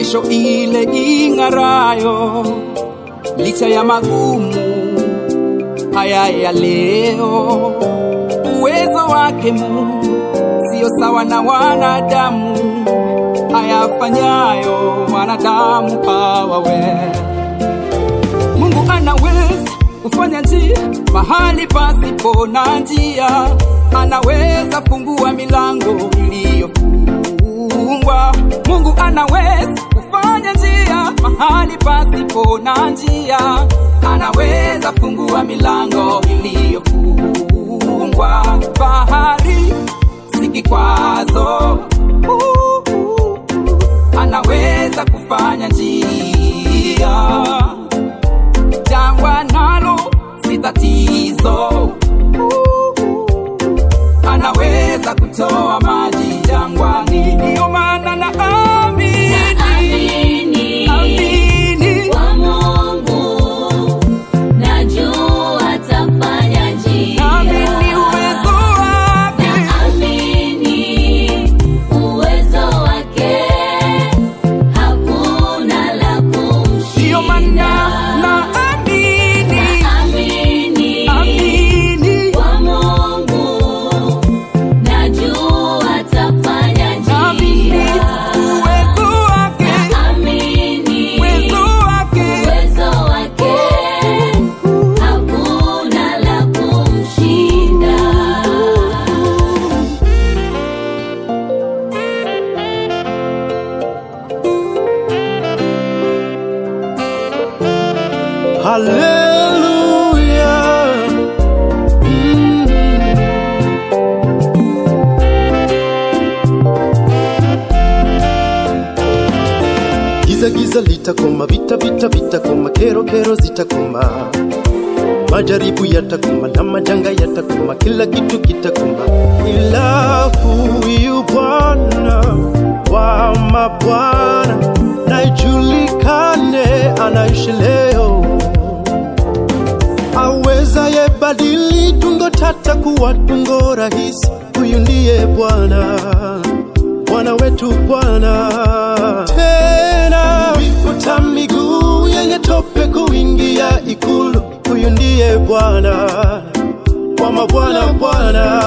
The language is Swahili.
kesho ile ing'arayo, licha ya magumu haya ya leo. Uwezo wake Mungu sio sawa na wanadamu, hayafanyayo wanadamu hawawe. Mungu anaweza kufanya njia mahali pasipo na njia, anaweza fungua milango iliyofungwa. Mungu anaweza kufanya njia mahali pasipo na njia, anaweza fungua milango iliyofungwa. Bahari si kikwazo, anaweza kufanya njia jangwa nalo si tatizo, anaweza kutoa maji jangwani. Ndiyo maana na amini, Naamini amini, kwa Mungu, najua atafanya njia. amini uwezo wake, Naamini uwezo wake, hakuna la ndiyo maana kumshinda. na amini, Naamini amini, kwa Mungu, najua atafanya amini njia. uwezo wake, Naamini uwezo wake, uwezo wake, hakuna la kumshinda. Hallelujah. Mm. Giza giza litakoma, vita vita vitakoma, kero kero zitakoma, majaribu yatakoma na majanga yatakoma, kila kitu kitakoma, ila huyu Bwana wa mabwana na ijulikane, anaishi leo awezaye badili tungo tata kuwa tungo rahisi. Huyu ndiye Bwana, Bwana wetu Bwana. Tena vifuta miguu yenye tope kuingia ikulu. Huyu ndiye Bwana wa mabwana, Bwana